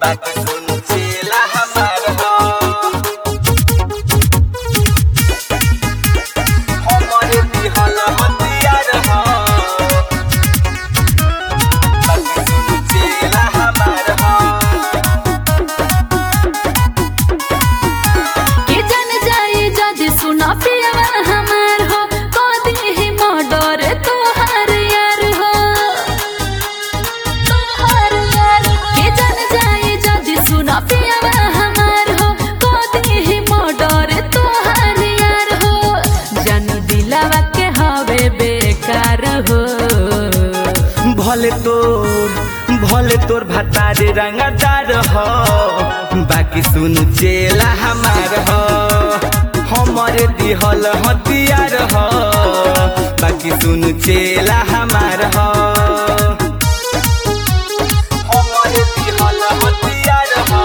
बात सुन चेला हमार हो हमरे दिहल हथियार हो बात सुन चेला हमार हो के जन जाई जदि सुना पियवा हमार हो कदी ही मर्डर तोहार यार हो तोहार यार हो। के जन जाई जदि सुना पियवा हमार हो कदी ही मर्डर तोहार यार हो जन दिलावा के हवे बेकार हो भले तोर भले तोर भतारे रंगदार हो बाकी सुन चेला हमार हो हमरे दिहल हथियार हो बाकी सुन चेला हमार हो हमरे दिहल हथियार हो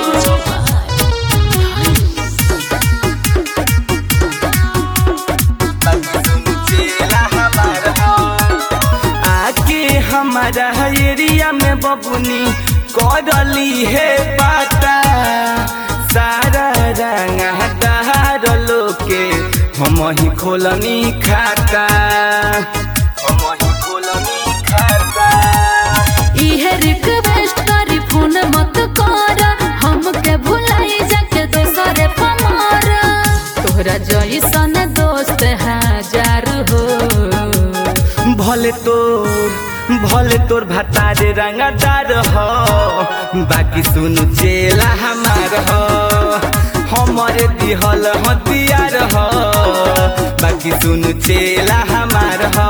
बाकी सुन चेला हमार हो आके हमारा एरिया में बबुनी करली है पाता सारा रंग हटार लोके हम ही खोलनी खाता हम ही खोलनी खाता इहे रिक्वेस्ट करी फोन मत कर हमके भुलाई जाके दोसरे पमार तोहरा जैसन दोस्त हजार हो भले तोर भले तोर भतारे रंगदार हो बाकी सुन चेला हमार हो हमरे दिहल हथियार हो बाकी सुन चेला हमार हो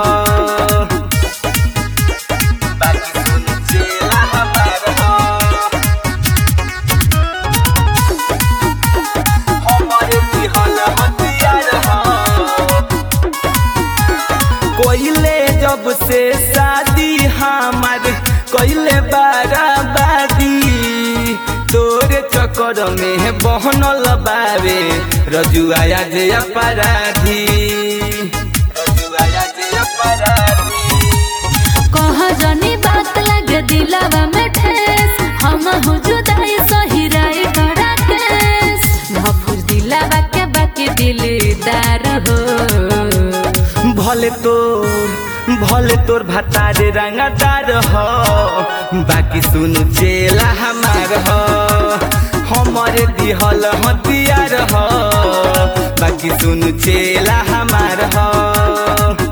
बाकी सुन चेला हमार हो हमरे दिहल हथियार हो कोइले जब से शादी हमार कोइले बाराबादी तोरे चक्कर में बहनल बावे रजुआया जे अपराधी रजुआया जे अपराधी कह जनी बात लगे दिलावा में ठेस हम हो जुदाई सही राय करा केस महफूज दिलावा के बाकी दिलदार हो भले तोर भले तोर भतारे रंगदार हो बाकी सुन चेला हमार हो हमरे दिहल हथियार हो बाकी सुन चेला हमार हो